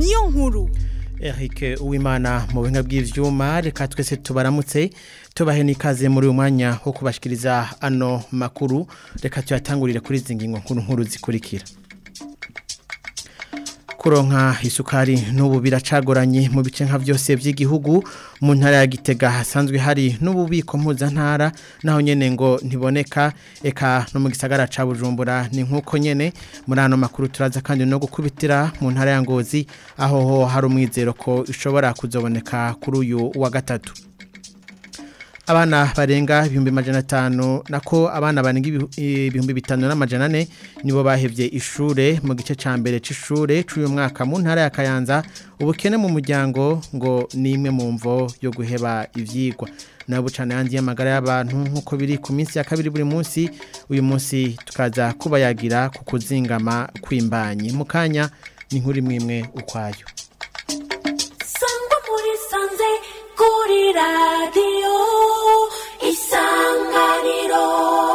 niyo nkuru Eric Uwimana mu buhinga bw'ivyuma reka twese tubaramutse tubahe nikaze muri uyu mwanya wo kubashikiriza ano makuru reka tuyatangurire kuri izi ngingo nkuru nkuru zikurikira kuronka isukari n'ubu biracagoranye mu bice nka byose by'igihugu mu ntara ya Gitega hasanzwe hari n'ububiko mpuzantara naho nyene ngo ntiboneka eka no mu gisagara ca Bujumbura ni nkuko nyene muri ano makuru turaza kandi no gukubitira mu ntara ya Ngozi aho ho hari umwizero ko ishobora kuzoboneka kuri uyu wa gatatu abana barenga ibihumbi majana atanu nako abana barenga ibihumbi bitanu n'amajana ane nibo bahevye ishure mu gice ca mbere c'ishure c'uyu mwaka mu ntara ya Kayanza ubukene mu muryango ngo ni imwe mu mvo yo guheba ivyigwa nayo bucana yandi y'amagara y'abantu nk'uko biri ku minsi ya kabiri buri munsi uyu munsi tukaza kubayagira ku kuzingama kw'imbanyi mu kanya ni nkuri mwimwe ukwayo sangwa muri sanze kuri radiyo isanganiro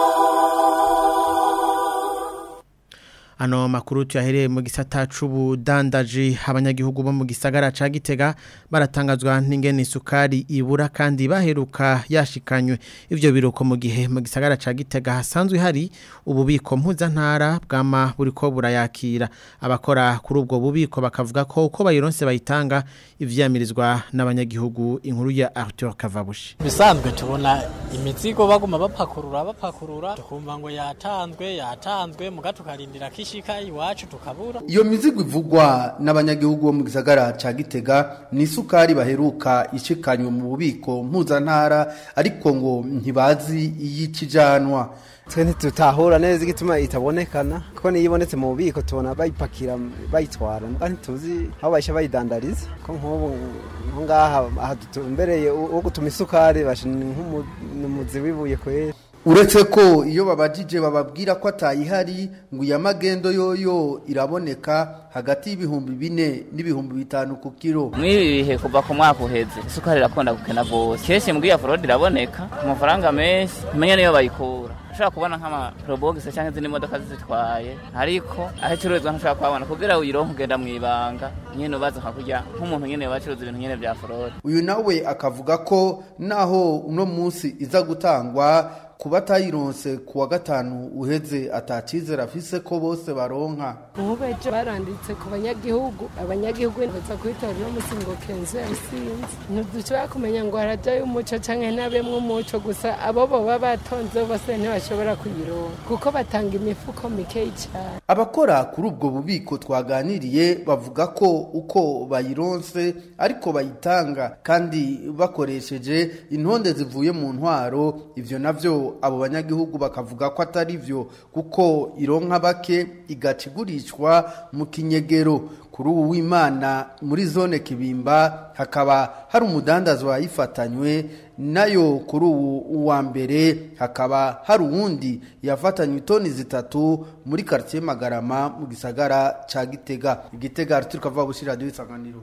Ano makuru tuyahereye mu gisata c'ubudandaji abanyagihugu bo mu gisagara ca Gitega baratangazwa n'ingene isukari ibura kandi baheruka yashikanywe ivyo biruko mu gihe mu gisagara ca Gitega hasanzwe hari ububiko mpuzantara bwama buriko burayakira abakora kuri ubwo bubiko bakavuga ko uko bayironse bayitanga ivyamirizwa n'abanyagihugu inkuru ya Arthur Kavabushi bisanzwe tubona imizigo baguma bapakurura bapakurura tukumva ngo yatanzwe yatanzwe muga tukarindira kishika iwacu tukabura iyo mizigo ivugwa n'abanyagihugu bo mu gisagara ca Gitega ni isukari baheruka ishikanywe mu bubiko mpuzantara ariko ngo ntibazi iyikijanwa twe ntitutahura neza igituma itabonekana kuko niyo ibonetse mu bubiko tubona bayipakira bayitwara ntituzi aho bayisha bayidandariza ko nk'ubu nko ngaha aha dutumbereye wo gutuma isukari ni nk'umuzi wibuye kwera uretse ko iyo babajije bababwira ko atayihari ngo iya magendo yoyo iraboneka hagati y'ibihumbi bine n'ibihumbi bitanu ku kiro mw'ibi bihe kuva ku mwaka uheze isukari irakunda gukena rwose kenshi mbwiye forode iraboneka ku mafaranga menshi ntimenye niyo bayikura ushobora kubona nk'amaporobogisi cyangwa izindi modoka zitwaye ariko aho icururizwa ntushobora kuhabona kugira ngo uyironke ugenda mu ibanga nyine ubaza nka kurya nk'umuntu nyine bacuruza ibintu nyine bya forode uyu nawe akavuga ko naho uno munsi iza gutangwa kuba atayironse ku wa gatanu uheze atacizera afise ko bose baronka ubu ejo baranditse ku banyagihugu abanyagihugu baza kwitora uno munsi ngo kenzo yasinze ntidushobora kumenya ngo harajyayo umuco canke ntabemwo umuco gusa abo boba batonze bose ntibashobora kuyironka kuko batanga imifuko mikeyi cyane abakora kuri ubwo bubiko twaganiriye bavuga ko uko bayironse ariko bayitanga kandi bakoresheje intonde zivuye mu ntwaro ivyo navyo abo banyagihugu bakavuga ko atari byo kuko ironka bake igaca igurishwa mu kinyegero kuri ubu w'imana muri zone kibimba hakaba hari umudandazo wayifatanywe nayo kuri ubu uwa mbere hakaba hari uwundi yafatanywe itoni zitatu muri karitsiye magarama mu gisagara cya gitega igitega turi kuvuga gushyira radiyo isanganiro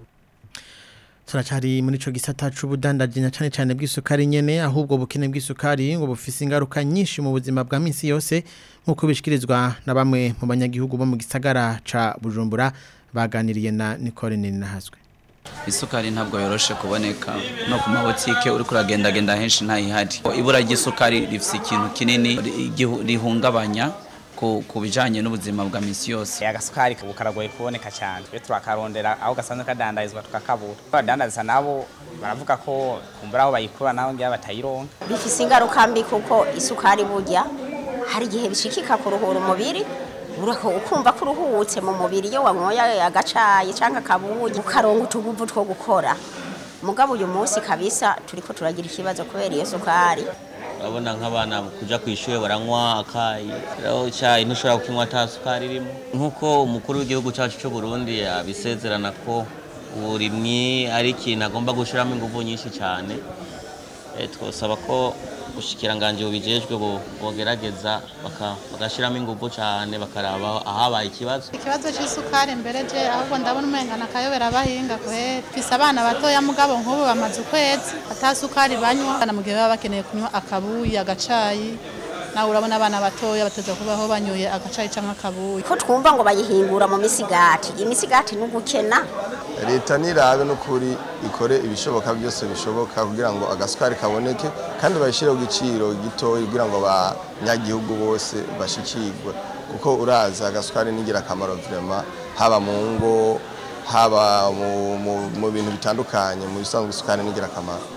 turacari muri ico gisata c'ubudandaji na cane cane bw'isukari nyene ahubwo bukene bw'isukari ngo bufise ingaruka nyinshi mu buzima bwa minsi yose nkuko bishikirizwa na bamwe mu banyagihugu bo mu gisagara ca Bujumbura baganiriye na Nicole Ninahazwe isukari ntabwo yoroshe kuboneka no ku mabotike uri kuragendagenda henshi ntayihari ibura ry'isukari rifise ikintu kinini rihungabanya ku bijanye n'ubuzima bwa misi yose agasukari karagoye kuboneka cyane twe turakarondera aho gasanzwe kadandarizwa tukakabura abadandaza nabo baravuga ko kumbura aho bayikura naho ngira batayironka bifise ingaruka mbi kuko isukari burya hari igihe bishikika kuruhura umubiri ukumva ko uruhutse mu mubiri iyo wanyoye agacayi cyangwa akabuyi ukaronga utuguvu two gukora mugabo uyu munsi kabisa turiko turagira ikibazo kubera iyo sukari urabona nk'abana kujya ku ishuri baranywa akayi rero icyayi ntushobora kukinywa ata sukari irimo nk'uko umukuru w'igihugu cyacu cy'u Burundi abisezerana ko uburimyi ari ikintu agomba gushyiramo ingufu nyinshi cyane twasaba ko ubushikiranganje bubijejwe bogerageza bagashyiramo ingufu cyane bakaraba ahabaye ikibazo ikibazo cy'isukari mbere je ahubwo ndabona umengana akayobera abahinga kweri mfise abana batoya mugabo nk'ubu bamaze ukwezi ata sukari banywa mu gihe baba bakeneye kunywa akabuyi agacayi nawe urabona abana batoya bateza kubaho banyoye agacayi cyangwa akabuyi ko twumva ngo bayihingura mu misigati imisigati ni ugukena leta nirabe n'ukuri ikore ibishoboka byose bishoboka kugira ngo agasukari kaboneke kandi bayishyireho igiciro gitoya kugira ngo abanyagihugu bose bashikirwe kuko uraza agasukari ni ingirakamaro vrema haba mu ngo haba mu- mu- mu bintu bitandukanye mu bisanzwe isukari ni ingirakamaro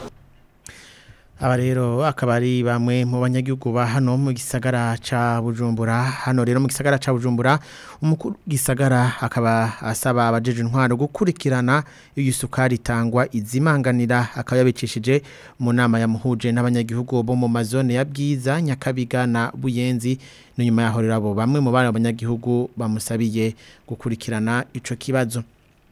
Aba rero akaba ari bamwe mu banyagihugu ba hano mu gisagara ca Bujumbura hano rero mu gisagara ca Bujumbura umukuru gisagara akaba asaba abajeje intwaro gukurikirana iyo sukari itangwa izimanganira akaba yabicishije mu nama yamuhuje n'abanyagihugu bo mu mazone ya Bwiza Nyakabiga na Buyenzi no nyuma yaho rero abo bamwe mu bana abanyagihugu bamusabiye gukurikirana ico kibazo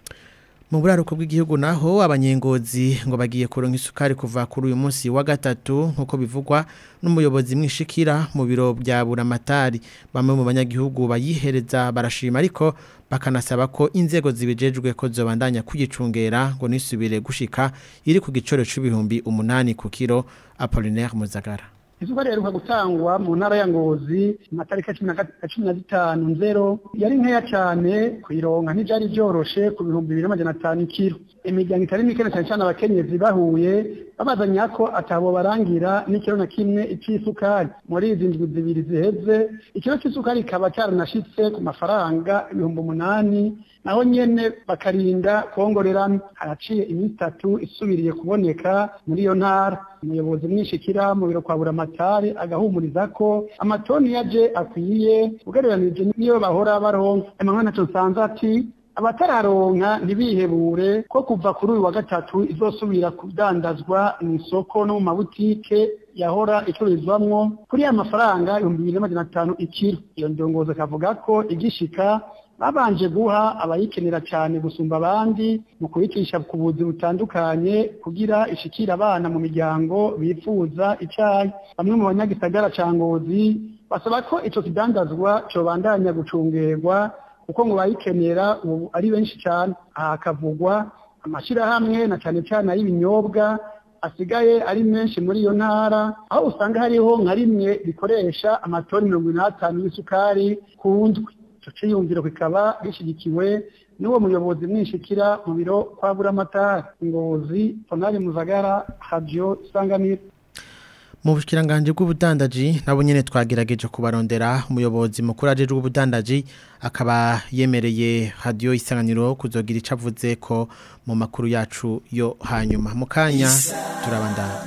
mu buraruko bw'igihugu naho abanyengozi ngo bagiye kuronka isukari kuva kuri uyu munsi wa gatatu nk'uko bivugwa n'umuyobozi mwishikira mu biro bya buramatari bamwe mu banyagihugu bayihereza barashima ariko bakanasaba ko inzego zibijejwe ko zobandanya kugicungera ngo nisubire gushika iri ku giciro c'ibihumbi umunani ku kiro Apollinaire Muzagara isukari yaheruka gutangwa mu ntara ya ngozi mu matariki ya cumi na gat- ya cumi na zitanu nzero yari nkeya cyane kuyironka ntibyari byoroshe ku bihumbi bibiri n'amajana atanu ikiro imiryango itari mike na cyane cyane abakenyezi bahuye babazanya ko atabo barangira n'ikiro na kimwe icy'isukari muri izi ndwi zibiri ziheze ikiro cy'isukari kikaba cyaranashitse ku mafaranga ibihumbi umunani naho nyene bakarinda kwongorerana haraciye iminsi itatu isubiriye kuboneka muri iyo ntara umuyobozi mwishikira mu biro kwa buramatari agahumuriza ko amatoni yaje akwiye ugereranije niyo bahora baronka emmanuel naco nsanze ati abatararonka ntibihebure ko kuva kuri uyu wa gatatu izosubira kudandazwa mu isoko no mu mabutike yahora icururizwamwo kuri ya mafaranga ibihumbi bibiri n'amajana atanu ikiro iyo ndongozi akavuga ko igishika babanje guha abayikenera cyane gusumba abandi mu kuyicisha ku buzi butandukanye kugira ishikire abana mu miryango bifuza icyayi bamwe mu banyagisagara ca ngozi basaba ko ico kidandazwa cobandanya gucungerwa kuko ngo bayikenera ubu ari benshi cyane aha hakavugwa amashyirahamwe na cyane cyane ay'ibinyobwa asigaye ari menshi muri iyo ntara aho usanga hariho nka rimwe rikoresha amatoni mirongo ine n'atanu y'isukari ku ndwi icyo cyiyumviro kikaba gishyigikiwe n'uwo muyobozi mwishikira mu biro kwa buramatari ngozi tonari muzagara hadiyo isanganiro mu bushikiranganje bw'ubudandaji nabo nyene twagerageje kubarondera umuyobozi mukuru ajeje ubudandaji akaba yemereye radio isanganiro kuzogira icavuze ko mu makuru yacu yo hanyuma mu kanya turabandana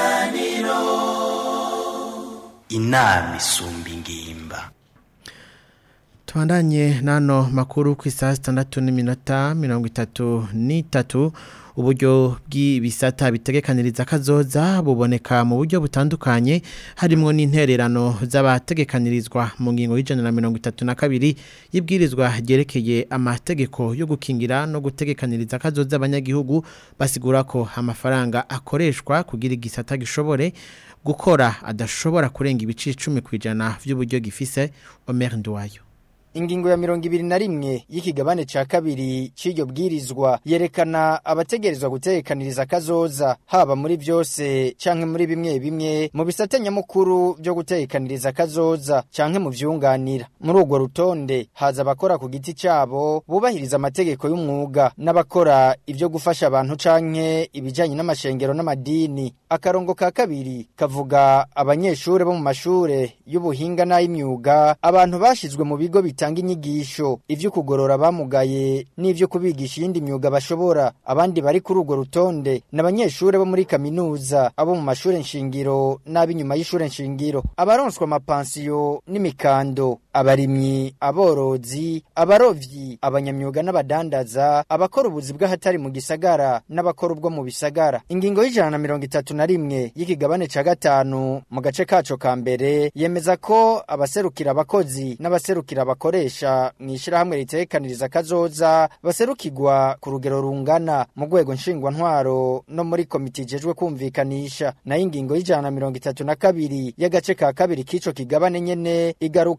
inama isumba ingimba Tuandanye nano makuru ku isaha sitandatu n'iminota mirongo itatu n'itatu uburyo bw'ibisata bitegekaniriza kazoza buboneka mu buryo butandukanye harimo n'intererano z'abategekanirizwa mu ngingo y'ijana na mirongo itatu na kabiri y'ibwirizwa ryerekeye amategeko yo gukingira no gutegekaniriza kazoza abanyagihugu basigura ko amafaranga akoreshwa kugira igisata gishobore gukora adashobora kurenga ibice icumi ku ijana by'uburyo gifise Omer Nduwayo Ingingo ya mirongo ibiri na rimwe y'ikigabane ca kabiri c'iryo bwirizwa yerekana abategerezwa gutekaniriza kazoza haba muri byose canke muri bimwe bimwe mu bisate nyamukuru byo gutekaniriza kazoza canke mu vyunganira muri urwo rutonde haza abakora ku giti cabo bubahiriza amategeko y'umwuga n'abakora ivyo gufasha abantu canke ibijanye n'amashengero n'amadini akarongo ka kabiri kavuga abanyeshure bo mu mashure y'ubuhinga n'ay'imyuga abantu bashizwe mu bigo bitanga inyigisho ivyo kugorora abamugaye n'ivyo kubigisha iyindi myuga bashobora abandi bari kuri urwo rutonde n'abanyeshure bo muri kaminuza abo mu mashure nshingiro n'ab'inyuma y'ishure nshingiro abaronswa amapansiyo n'imikando abarimyi aborozi abarovyi abanyamyuga n'abadandaza abakora ubuzi bw'ahatari mu gisagara n'abakora ubwo mu bisagara ingingo y'ijana na mirongo itatu na rimwe y'ikigabane ca gatanu mu gace kaco ka mbere yemeza ko abaserukira abakozi n'abaserukira abakoresha mu ishirahamwe ritekaniriza kazoza baserukirwa ku rugero rungana mu rwego nshingwantwaro no muri komite ijejwe kumvikanisha nayo ingingo y'ijana na mirongo itatu na kabiri y'agace ka kabiri k'ico kigabane nyene igaruka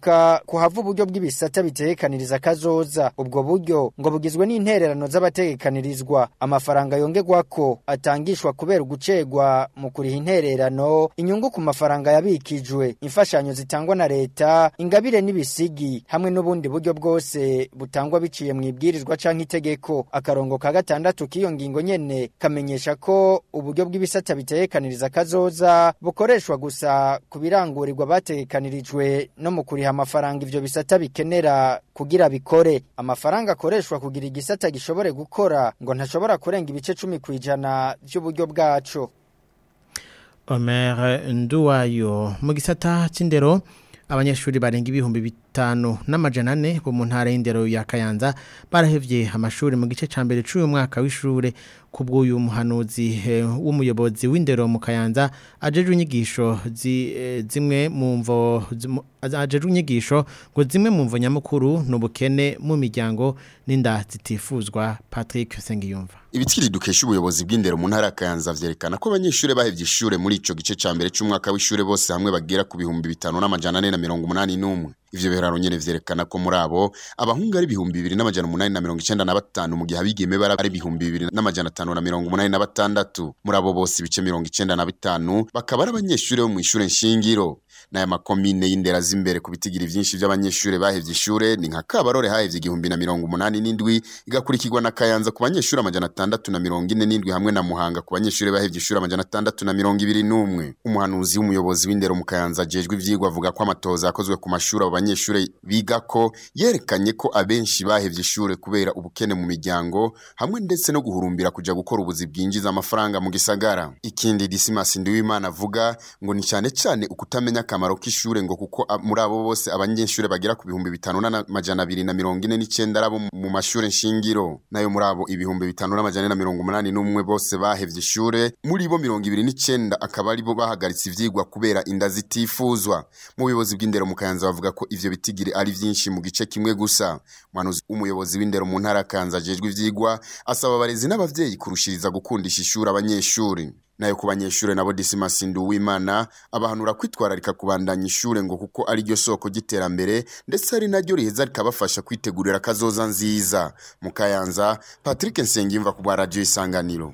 kuhava uburyo bw'ibisata bitekaniriza kazoza ubwo buryo ngo bugizwe n'intererano z'abatekanirizwa amafaranga yongerwako atangishwa kubera ugucegwa mu kuriha intererano inyungu ku mafaranga yabikijwe imfashanyo zitangwa na leta ingabire n'ibisigi hamwe n'ubundi buryo bwose butangwa biciye mu ibwirizwa canke itegeko akarongo ka gatandatu k'iyo ngingo nyene kamenyesha ko uburyo bw'ibisata bitekaniriza kazoza bukoreshwa gusa ku birangurirwa batekanirijwe no mu kuriha amafaranga ivyo bisata bikenera kugira bikore amafaranga akoreshwa kugira igisata gishobore gukora ngo ntashobora kurenga ibice cumi kw'ijana vy'uburyo bwaco Omer Nduwayo mu gisata c'indero abanyeshuri barenga ibihumbi bitanu n'amajana ane bo mu ntara y'indero ya Kayanza barahevye amashuri mu gice ca mbere c'uyu mwaka w'ishure kubw'uyu muhanuzi eh, w'umuyobozi w'indero mu Kayanza ajeje inyigisho zi, eh, zimwe mu mvo zimu- ajeje inyigisho ngo zimwe mu mvo nyamukuru n'ubukene mu miryango n'inda zitifuzwa Patrick Sengiyumva Ibitiri dukesha ubuyobozi bw'indero mu ntara ya Kayanza vyerekana ko abanyeshure bahevye ishure muri ico gice ca mbere c'umwaka w'ishure bose hamwe bagera ku bihumbi bitanu n'amajana ane na mirongo umunani n'umwe. Ivyo biharuro nyene vyerekana ko muri abo abahungu ari ibihumbi bibiri n'amajana umunani na mirongo icenda na batanu mu gihe abigeme bara ari ibihumbi bibiri n'amajana atanu na mirongo umunani na batandatu. Muri abo bose ibice mirongo icenda na bitanu bakaba ari abanyeshure bo mw'ishure nshingiro. N'aya makomine y'indera z'imbere ku bitigiri vyinshi vy'abanyeshure bahevye ishure ni nka Kabarore hahevye igihumbi na mirongo umunani n'indwi igakurikirwa na Kayanza ku banyeshure amajana atandatu na mirongo ine n'indwi hamwe na Muhanga ku banyeshure bahevye ishure amajana atandatu na mirongo ibiri n'umwe. Umuhanuzi w'umuyobozi w'indero mu Kayanza ajejwe ivyigwa avuga ko amatoza yakozwe ku mashure abo banyeshure bigako yerekanye ko abenshi bahevye ishure kubera ubukene mu miryango hamwe ndetse no guhurumbira kuja gukora ubuzi bwinjiza amafaranga mu gisagara. Ikindi Dismas Ndiwimana avuga ngo ni cyane cyane ukutamenya akamaro k'ishure ngo kuko a- muri abo bose abanyeshure bagera ku bihumbi bitanu n'amajana abiri na mirongo ine n'icenda arabo mu mashure nshingiro nayo muri abo ibihumbi bitanu n'amajana ane na mirongo umunani n'umwe bose bahevye ishure muri bo mirongo ibiri n'icenda akaba ari bo bahagaritse ivyigwa kubera inda zitifuzwa mu buyobozi bw'indero mu Kayanza bavuga ko ivyo bitigiri ari vyinshi mu gice kimwe gusa umuhanuzi w'umuyobozi w'indero mu ntara ya Kayanza ajejwe ivyigwa asaba abarezi n'abavyeyi kurushiriza gukundisha ishure abanyeshuri nayo ku banyeshure nabo Dismas Nduwimana abahanura kwitwararika kubandanya ishure ngo kuko ari ryo soko ry'iterambere ndetse ari naryo riheza rikabafasha kwitegurira kazoza nziza mu Kayanza Patrick Nsengimva ku bwa radio Isanganiro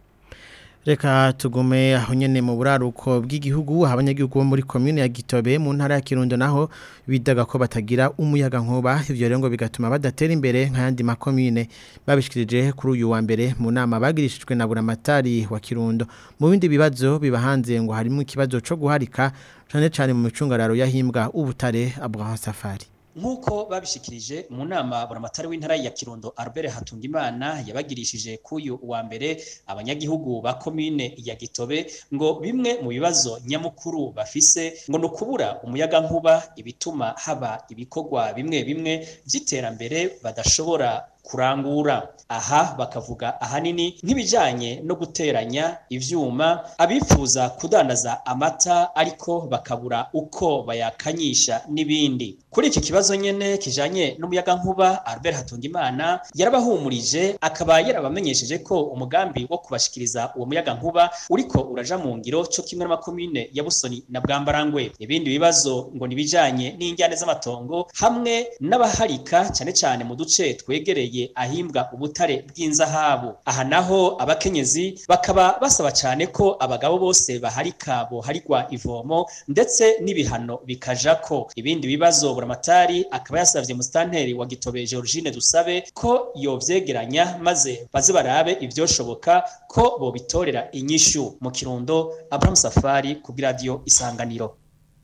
Reka tugume aho nyene mu buraruko bw'igihugu abanyagihugu bo muri commune ya Gitobe mu ntara ya Kirundo naho bidaga ko batagira umuyaga nkuba ivyo rero ngo bigatuma badatera imbere nk'ayandi makomune babishikirije kuri uyu wa mbere mu nama bagirishijwe na buramatari wa Kirundo mu bindi bibazo bibahanze ngo harimo ikibazo co guharika cane cane mu micungararo yahimbwa ubutare Abraham Safari nk'uko babishikirije mu nama buramatari w'intara ya kirundo albert hatungimana yabagirishije k'uyu wa mbere abanyagihugu ba komine ya gitobe ngo bimwe mu bibazo nyamukuru bafise ngo ni ukubura umuyaga nkuba ibituma haba ibikorwa bimwe bimwe by'iterambere badashobora kurangura aha bakavuga ahanini nk'ibijanye no guteranya ivyuma abifuza kudandaza amata ariko bakabura uko bayakanyisha n'ibindi kuri iki kibazo nyene kijanye n'umuyaga nkuba Albert Hatungimana yarabahumurije akaba yarabamenyesheje ko umugambi wo kubashikiriza uwo muyaga nkuba uriko uraja mu ngiro cyo kimwe n'amakomine ya Busoni na Bwambarangwe ibindi bibazo ngo nibijanye n'injyane z'amatongo hamwe n'abaharika cyane cyane mu duce twegereye ahimbwa ubutare bw'inzahabu aha naho abakenyezi bakaba basaba cyane ko abagabo bose baharika boharigwa ivomo ndetse n'ibihano bikajako ibindi bibazo buramatari akaba yasavye musitanteri wa gitobe Georgine Dusabe ko yovyegeranya maze baze barabe ivyoshoboka ko bobitorera inyishu mu kirundo Abraham Safari ku radio Isanganiro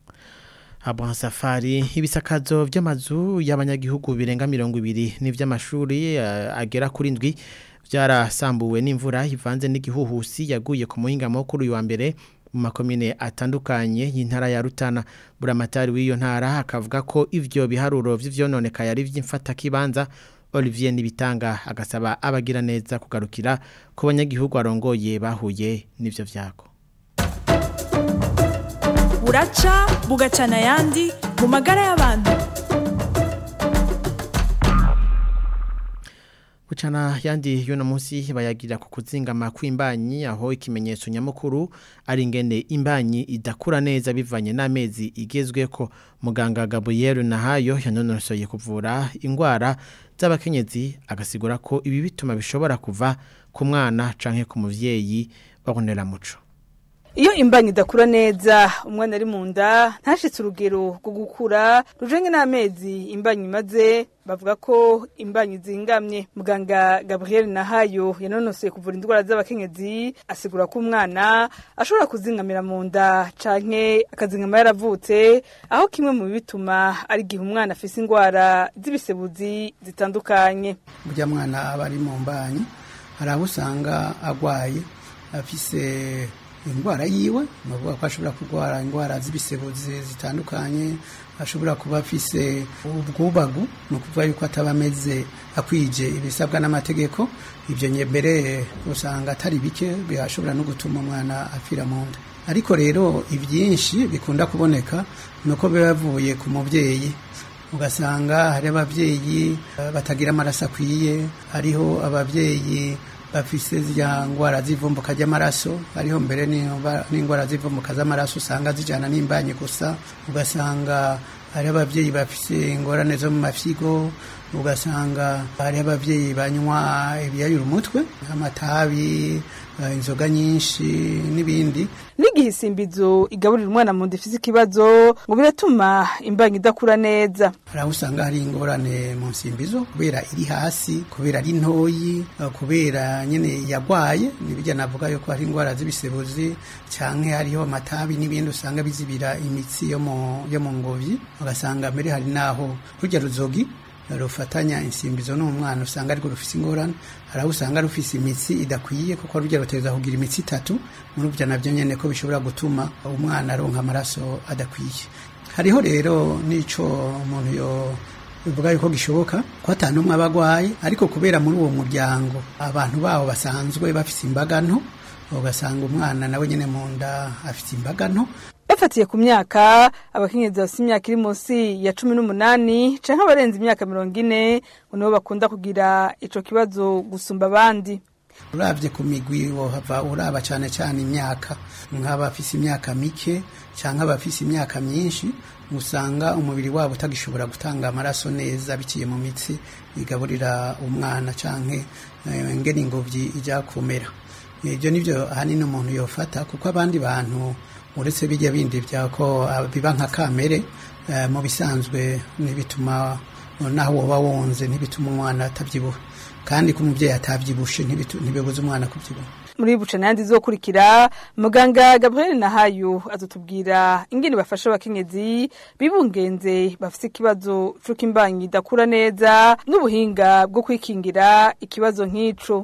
Abraham Safari ibisakazo by'amazu y'abanyagihugu birenga mirongo ibiri n'ivy'amashuri uh, agera kuri ndwi byarasambuwe n'imvura ivanze n'igihuhusi yaguye ku muhingamo kuri uyu wa mbere mu makomine atandukanye y'intara ya Rutana buramatari w'iyo ntara akavuga ko ivyo biharuro vy'ivyononekaye ari vy'imfata kibanza Olivier Nibitanga agasaba abagira neza kugarukira ku banyagihugu arongoye bahuye n'ivyo vyago buraca bugacana ayandi mu magara y'abantu Bucana yandi yuno munsi bayagira ku kuzingama kw'imbanyi aho ikimenyetso nyamukuru ari ingene imbanyi idakura neza bivanye n'amezi igezweko muganga Gabriel Nahayo yanonosoye kuvura ingwara z'abakenyezi agasigura ko ibi bituma bishobora kuva ku mwana canke ku muvyeyi babonera muco Iyo imbanyi idakura neza umwana ari mu nda ntashitse urugero rwo gukura rujenge n'amezi imbanyi imaze bavuga ko imbanyi zingamye muganga Gabriel Nahayo yanonosoye kuvura indwara z'abakenyezi asigura ko umwana ashobora kuzingamira mu nda canke akazingama yaravutse aho kimwe mu bituma ari gihe umwana afise indwara z'ibisebuzi zitandukanye burya mwana aba ari mu mbanyi hari aho usanga agwaye afise indwara yiwe ni ukuvuga ko ashobora kurwara indwara z'ibisebuzi zitandukanye ashobora kuba afise ubwubagu ni ukuvuga yuko ataba ameze akwije ibisabwa n'amategeko ibyo mbere usanga atari bike bishobora no gutuma umwana apfira mu nda ariko rero ibyinshi bikunda kuboneka ni uko biba bivuye ku mubyeyi ugasanga hari ababyeyi batagira amaraso akwiye hariho ababyeyi bafise zya ngwara z'ivumbuka ry'amaraso hariho mbere n'ingwara z'ivumbuka z'amaraso usanga zijyana n'imbanyi gusa ugasanga hari ababyeyi bafise ingorane zo mu mafyigo ugasanga hari ababyeyi banywa ibiyayura umutwe amatabi inzoga nyinshi n'ibindi n'igihe isimbizo igaburira umwana mu nda ifise ikibazo ngo biratuma imbanyi idakura neza hari aho usanga hari ingorane mu nsimbizo kubera iri hasi kubera ari ntoyi kubera nyine yagwaye nibijya navuga yuko hari indwara z'ibisebuzi cyangwa hariho amatabi n'ibindi usanga bizibira imitsi yo mu yo mu ngobyi ugasanga mbere hari naho rujya ruzogi rufatanya insimbizo n'umwana usanga ariko rufise ingorane hari aho usanga rufise imitsi idakwiye kuko rujya ruteza kugira imitsi itatu muri byo nabyo nyene ko bishobora gutuma umwana aronka amaraso adakwiye hariho rero n'ico umuntu yo bivuga yuko gishoboka ko atanu umwe abagwaye ariko kubera muri uwo muryango abantu bawo basanzwe bafise imbaga nto ugasanga umwana nawe nyene mu nda afite imbaga nto bafatiye ku myaka abakenyezi bafite imyaka iri munsi ya cumi n'umunani canke abarenze imyaka mirongo ine ngo nibo bakunda kugira ico kibazo gusumba abandi uravye ku migwi wohava uraba cane cane imyaka nk'abafise imyaka mike canke abafise imyaka myinshi usanga umubiri wabo utagishobora gutanga amaraso neza biciye mu mitsi igaburira umwana canke ngene ingobyi ijya kumera ibyo nivyo ahanini umuntu yofata kuko abandi bantu uretse bijya bindi byako biba nka kamere mu bisanzwe ntibituma naho woba wonze ntibituma umwana atabyibuha kandi ko umubyeyi atabyibushe ntibibuze umwana kubyibuha muri bucana yandi zokurikira muganga Gabriel Nahayo azotubwira ingene bafasha abakenyezi bibungenze bafite ikibazo c'uko imbanyi idakura neza n'ubuhinga bwo kwikingira ikibazo nk'ico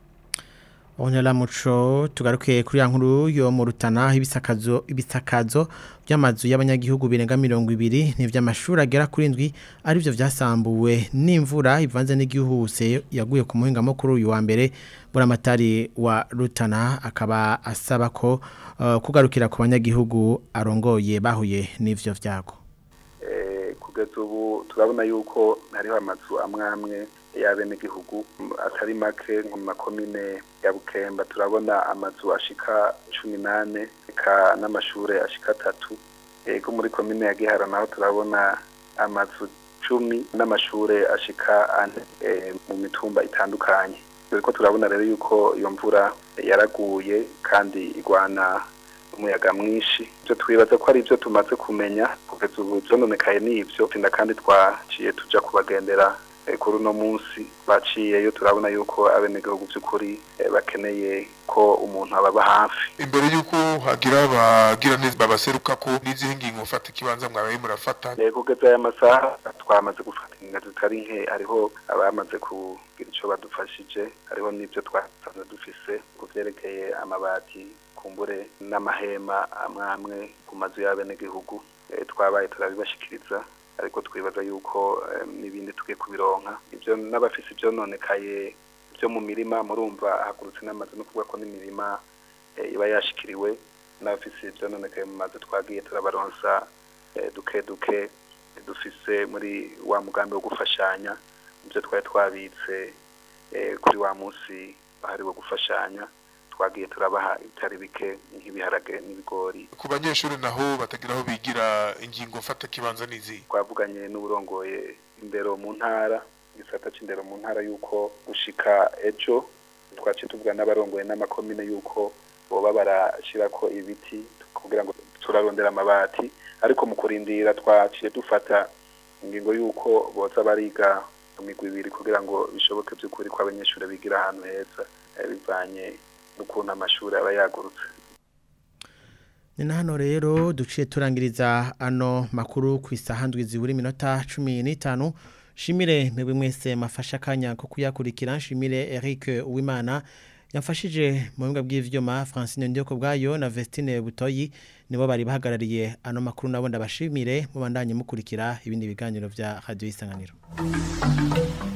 Onyala muco tugaruke kuri ya nkuru yo mu rutana ibisakazo ibisakazo by'amazu y'abanyagihugu birenga 200 n'ivy'amashuri agera kuri indwi ari byo vyasambuwe n'imvura ivanze n'igihuse yaguye ku muhinga mukuru uyu wa mbere buramatari wa rutana akaba asaba ko uh, kugarukira ku banyagihugu arongoye bahuye n'ivyo vyago eh kugeza ubu turabona yuko hariho amazu amwe amwe y'abenegihugu atari make nko mu makomine ya bukemba turabona amazu ashika cumi n'ane eka n'amashure ashika atatu ego muri komine ya gihara naho turabona amazu cumi n'amashure ashika ane mu mitumba itandukanye ko turabona rero yuko iyo mvura yaraguye kandi igwana umuyaga mwinshi ibyo twibaza ko ari ibyo tumaze kumenya kugeza ubu byononekaye n'ibyo kandi twaciye tuja kubagendera kuri uno munsi baciyeyo turabona yuko abenegihugu by'ukuri bakeneye ko umuntu ababa hafi imbere y'uko hagira abagira neza babaseruka ko n'izihe ngingo mufata ikibanza mwabaye murafata kugeza aya masaha twamaze gufata ingingo zitari nke hariho abamaze kugira icyo badufashije hariho n'ibyo twasanze dufise ku byerekeye amabati kumbure n'amahema amwe amwe ku mazu y'abenegihugu twabaye turabibashikiriza ariko twibaza yuko n'ibindi tugiye kubironka ibyo n'abafise ibyo nonekaye byo mu mirima murumva hagurutse n'amazu no kuvuga ko n'imirima iba yashikiriwe n'abafise ibyo nonekaye mu mazu twagiye turabaronsa duke duke dufise muri wa mugambi wo gufashanya ibyo twari twabitse eh, kuri wa munsi bahariwe gufashanya twagiye turabaha ibitari bike nk'ibiharage n'ibigori ku banyeshuri naho batagira aho bigira ingingo mfata kibanza nizi twavuganye n'uburongoye indero mu ntara igisata c'indero mu ntara yuko gushika ejo twaciye tuvuga n'abarongoye n'amakomine yuko boba barashirako ibiti kugira ngo turarondera amabati ariko mu kurindira twaciye dufata ingingo yuko boza bariga mu migwi ibiri kugira ngo bishoboke by'ukuri ko abanyeshuri bigira ahantu heza eh, bivanye n'ukuntu amashuri aba yagurutse ni na hano rero duciye turangiriza ano makuru ku isaha ndwi zibura iminota cumi n'itanu shimire mwebwe mwese mafashe akanya ko kuyakurikira nshimire Eric Uwimana yamfashije mu bibuga bw'ivyuma Francine Ndiyoko bwayo na Vestine Butoyi nibo bari bahagarariye ano makuru nabo ndabashimire mubandanye mukurikira ibindi biganiro vya Radio Isanganiro